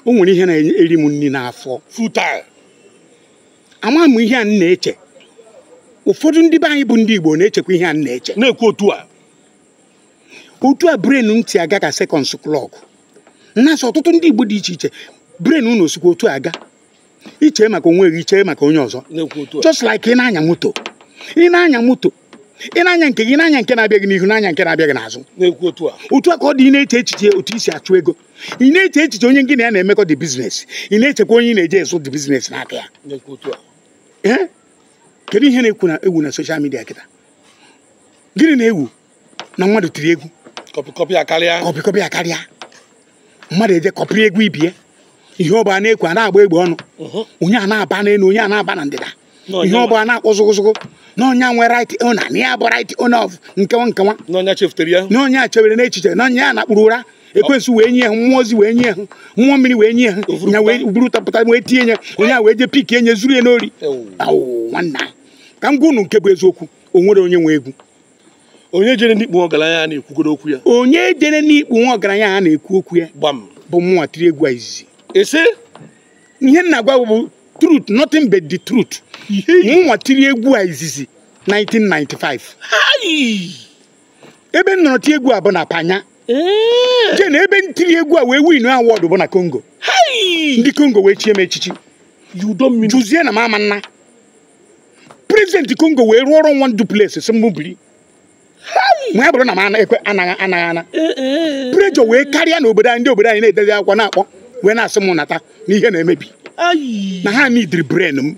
o nwere ihe na-eri m nri n'afọ futal ama m ihe a m na-eche ụfọdụ ndị be anyị bụ ndị igbo na-echekwa ihe a m na-eche na-ekwu otu a otu a bren m ti aga ka sekọnds klọk nnasị ọtụtụ ndị igbo dị iche iche bren unu osikwa otu a aga iche maka onwe gị iche maka onye ọzọ na-ekwu otu a just like ị na-anya moto ị na-anya moto ị na-anya nke gị na-anya nke na-abịa gị n'ihu na-anya nke na-abịa gị n'azụ na-ekwu otu a otu a ka ọ dị ị na-eche echiche otu isi achụ ego ị na-eche echiche onye gị na ya na-emekọ dị biznes ị na-echekwa onye ị na-eje esu dị biznes n'aka ya na-ekwu otu a ee kedu ihe na-ekwu na egwu na soshal midia kịta gịnị na-ewu na mmadụ tiri egwu kọpị kọpị a karịa kọpịkọpị ya karịa mmadụ eje kọpịrị egwu ibie ihe ọba na-ekwu a na-agba egbe ọnụ Mhm. onye a na-aba n'elu onye a na-aba na ndịda Na onye ihe nwa- ọba na-akpọ zụgụzụgụ na onye a nwe right owner na ya bụ right owner of nkewa nkewa n'ọnya chefutere ya na onye a chebere n'echiche na onye a na-akpụrụ ụra ekwensu wee nye ha mmụọ ozi wee nye ha mmụọ mmiri wee nye ha Ovurupụta. nya wee burutapụta wee tie nye onye a wee je pik enye zuru ya n'ori Ewu. awụ nwanna ka m gwa unu nke bụ eziokwu o nwere onye nwe egwu onye jere ndị ikpu ọgaranya a na-ekwugoro okwu ya onye jere n'ikpu nwa ọgaranya a na-ekwu okwu ya gbam bụ mmụọ tiri egwu a izizi ese ihe m na-agwa bụ truth nothing but the truth mụnwa tiri egwu a izizi 1995 Hai! ebe m nọrọ tie egwu a bụ na panya Ee! je na ebe m tiri egwu a wee win awọdụ bụ na congo Hai! ndị congo wee chie m echichi yudo mmiri jụzie na m ama nna prezidenti congo wee rụọrọ nwa duplex si m biri ma ya bụrụ na m ana- ekwe anaghị anaghị ana Ee, ee. prejọ wee karịa n'obodo anyị ndị obodo anyị na-edezi akwụkwọ na-akpọ wee na-asị m nata n'ihe na-emebi Ai! na ha nidiri bren m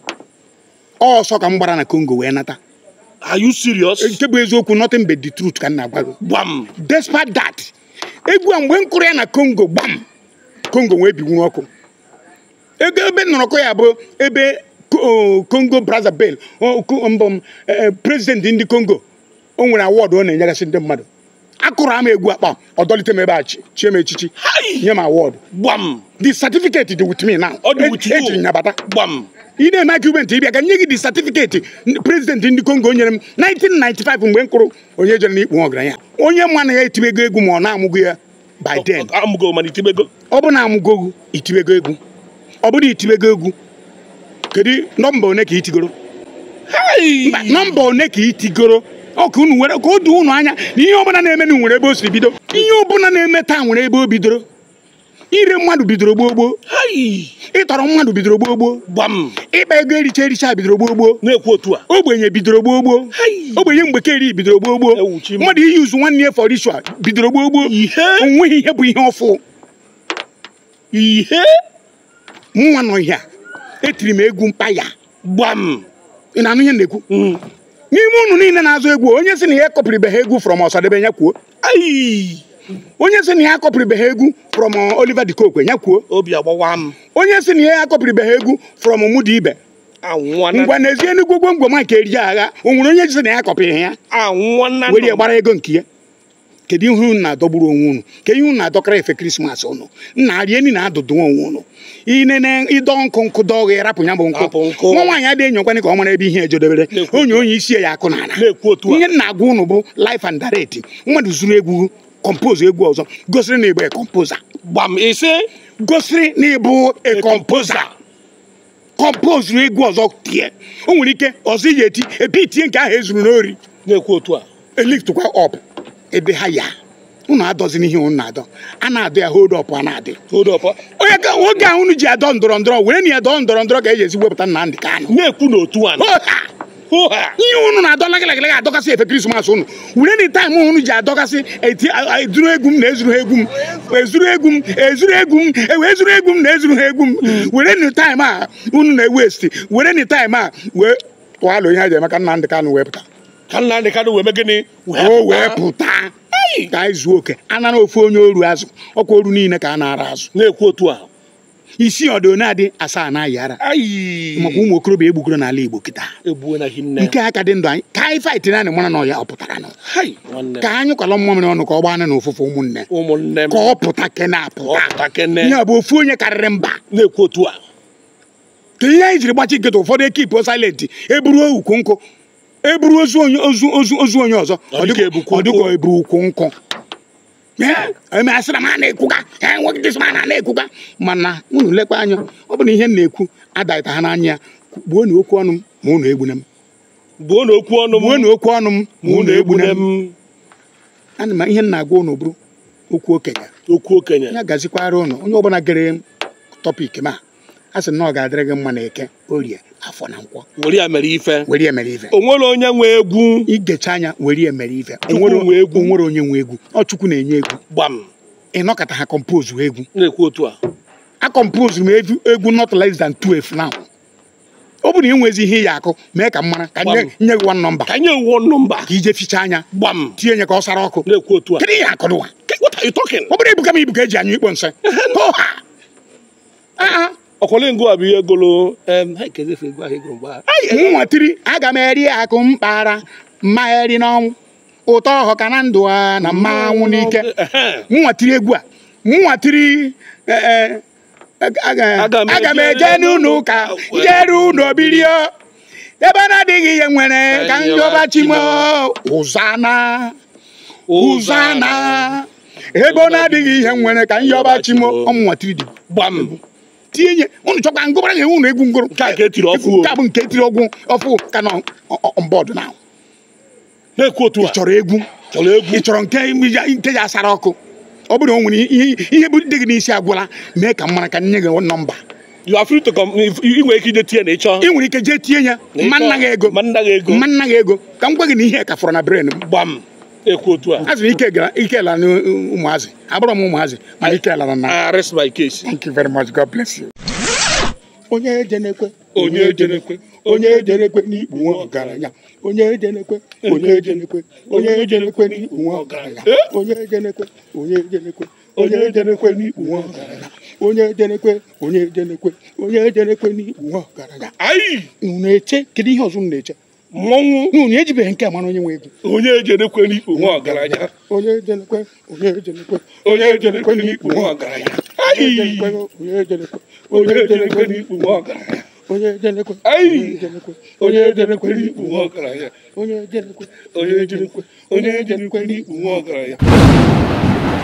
ọsọ ka m gbara na congo wee nata Are you serious? nke bụ eziokwu nothing but the truth ka m na-agwa gị gbam despite that egwu a mgbe m kụrụ ya na congo gbam congo wee biwu ọkụ ego ebe m nọrọkọ ya bụ ebe Co- o, congo brazzaville o, co- mbọ m eh, president ndị congo o nwere awọdụ ọ na-enyegasị ndị mmadụ akụrụ ama egwu akpa ọ dọlite m ebe a chi chie m echichi Hai! nye m awọdụ gbam the certificate dị with me now Ọ dị with you. ejiri ya bata gbam ị na-eme argument ịbịa ka nye gị the certificate president ndị congo nyere m 1995 mgbe m kụrụ onye jere n'ikpu nwa ọgaranya onye ma na ya etibego egwu ma ọ na-amụgo ya by then amụgo mana itibego ọ bụ na amụgo itibego egwu ọ bụrụ itibego egwu kedu nọmba one ka itigoro Hai! mba nọmba one ka itigoro ọ ka unu nwere ka o doo unu anya na ihe ọbụla na-eme na nwere ebe o siri bido ihe ọbụla na-eme taa nwere ebe o bidoro ire mmadụ bidoro gboo gboo Hai! ịtọrọ mmadụ bidoro gboo gboo gbam ịkpa ego ericha ericha bidoro gboo gboo na-ekwu otu a ogbenye bidoro gboo gboo Hai! ogbenye mgbekeri bidoro gboo gboo Ewu chi m. mmadụ iyi uzu nwanne ya for ritual bidoro gboo gboo Ihe? onweghị ihe bụ ihe ọfụ ihe mụnwa nọ ihe a etiri m egwu mpaya gbam ị na-anụ ihe m na-ekwu Mm. n'ime unu niile na-azụ egwu onye sị na ya ekọpụrịbeghị egwu from ọsadebe ya kwuo Ai! onye sị na ya akọpụrịbeghị egwu from uh, Oliver de Coque ya kwuo obi agbawa m onye sị na ya akọpụrịbeghị egwu from Mudi Ibe anwana ngwa n'ezie enugwu gwomgwom nke eri agha o nwere onye sị na ya akọpụrịghị ya anwana were ya gbara ego nke ya kedu ihe unu na-adọgburu onwe unu kedu ihe unu na-adọkara efe krismas unu nna rie nri na-adụdụ onwe unu inene ịdọ nkụ nkụ dọọ gị rapụ ya bụ Rapụ nkụ nkụ. nwa nwaanyị adịghị enyokwana ka ọ mara ebe ihe ejedebere Na-ekwu onye onye isi ya akụ n'ala na-ekwu otu a ihe m na-agwa unu bụ life and direct mmadụ zuru egwu compose egwu ọzọ gosiri na ịbụ a composer gbam ise gosiri na ịbụ a composer compose egwu ọzọ tie o nwere ike ọzọ iji eti epi itie nke ahụ ezuru n'ori na-ekwu otu a eliftụkwa ọp ebe ha ya unu adọzina ihe unu na-adọ a na-adọ ya hold up a na-adị hold up onye ka oge ahụ unu ji adọ ndọrọ ndọrọ were na ya dọọ ndọrọ ndọrọ ga-eji ezi wepụta Nnamdị Kanụ na-ekwu n'otu a Hoha! hụha ihe unu na-adọ lagịlagịlaga adọkasị efe krismas unu were na taịm unu ji adọkasị eti a- a- ezuru egwu m na ezuru ha egwu m ezuru egwu m ezuru egwu m ewe ezuru egwu m na ezuru ha egwu m were na taịm a unu na-ewesti were na taịm a wee tụalụ ihe a ji emeka Nnamdị Kanụ wee pụta ka nna ndị kadụ wee mee gịnị o wee pụta ka anyị zuo oke anara ofu onye oru azụ ọkwa oru niile ka a na-ara azụ na-ekwu otu a isi ọdụ na-adị asaa na ayị ara ayi maka ụmụ okorobịa egbugoro n'ala Igbo kịta egbuo na hinne nke aka dị ndụ anyị ka anyị faịtị naanị mara na ọya ọ pụtara nụ hai nwanne ka anyị kwalọ mmamịrị ọnụ ka ọ gbaa na ofufe ụmụnne ụmụnne m ka ọ pụta kene ọ apụta pụta kene ihe a bụ ofu onye karịrị mba na-ekwu otu a ka ihe anyị jiri gbachi nkịta ụfọdụ ekipụ silenti eburuo ukwu nkụ eburu ozu onye ozu ozu ozu onye ọzọ Ọ dịka ebukwu ọ dịka nkwụ. eburu ukwu nkụ eme asịra m a na-ekwuga ha enweghị dịsị ma na na-ekwuga mana unu lekwa anya ọ bụ na ihe m na-ekwu adaghịta ha n'anya ya gbuo na okwu ọnụ m ma unu egbune m Gbuo na okwu ọnụ m. gbuo na okwu ọnụ m ma Ma unu egbune m m. ana m ihe m na-agwa unu bụrụ okwu okenye Okwu okenye. ya gazikwara unu onye ọbụla gere tọpik m a a sị na ọ ga-adịrị gị mma na eke orie afọ na nkwọ Were ya mere ife. were ya mere ife O nwere onye nwe egwu. igecha anya were ya mere ife Chukwu Onwere- nwe egwu. onwere onye nwe egwu ọ chukwu na-enye egwu Gbam. ịnọkọta ha kompozu egwu Na-ekwu otu a. a compose m egwu egwu not less than 12 now ọ bụ na ị nwezi ihe ya akụ mee ka m mara ka nye Gbam. nye gị one number Ka nye wuo nọmba. ka ije ficha anya Gbam. tie nye ka ọ sara ọkụ Na-ekwu otu a. kedu ihe akụ n'ụwa What are you talking? ọ bụrụ ebuka m ibu ka eji anyụ ikpo nsị Oha! Ah, ah. Ọkwọlengo a bụ ihe golo. em, ha ekezi efe egwu ahụ egwu mgbe ahụ. Ai, nwa tiri aga m eri akụ mkpara mma eri n'ọnwụ ụtọ ọhọ ka na ndụ a na mmanwụ n'ike Ehe. mụnwa tiri egwu a mụnwa tiri eh, eh, aga Aga m aga m eje eje n'ụlọ ụka jere ụlọ birio ebe na-adịghị ihe nwere ka njọba chimo ụzana ụzana ebe ọ na-adịghị ihe nwere ka njọba chimo ọmụnwa tiri dị Gbam. tinye nye unu chọkwa ngụbara nye unu egwu ngụrụ Nke a ka etiri ọfụ o. nke a bụ nke etiri ọgwụ ọfụ ka nọ ọmbọdụ na Na-ekwu otu ị a. chọrọ egwu Chọrọ egwu. ị chọrọ nke nke ya asara ọkụ ọ bụrụ na o nwere ihe ihe bụ dị gị n'isi agwụla mee ka m mara ka nye gị nọmba You are free to come. Ị nwere ike ije tie na ịchọ. ị nwere ike jee tie ya Na ịchọ- mma nna gị ego Ma nna gị ego. mma nna gị ego ka m gwa gị na ihe ka fọrọ na bren m Gbam. Na-ekwu otu a. a sịrị ike gara ike lara na ụmụazị abụrọ m ụmụazị mana ike lara na I rest my case. thank you very much god bless you onye ejenekwe Onye ejenekwe. onye ejenekwe n'ikpu nwa ọgaranya onye ejenekwe onye ejenekwe onye ejenekwe n'ikpu nwa ọgaranya onye ejenekwe onye ejenekwe onye ejenekwe n'ikpu nwa ọgaranya onye ejenekwe onye ejenekwe onye ejenekwe n'ikpu nwa ọgaranya Ayi. unu eche kedu ihe ọzọ unu na-eche Mmọnwụ. unu ejibeghị nke a mara onye nwe ego Onye ejenekwe n'ikpu nwa ọgaranya. onye ejenekwe onye ejenekwe Onye ejenekwe n'ikpu nwa ọgaranya. onye Ayi. ejenekwe onye ejenekwe Onye ejenekwe n'ikpu nwa ọgaranya. onye ejenekwe Ayi. onye ejenekwe Onye ejenekwe n'ikpu nwa ọgaranya. onye ejenekwe Onye ejenekwe. Onye ejenekwe n'ikpu nwa ọgaranya.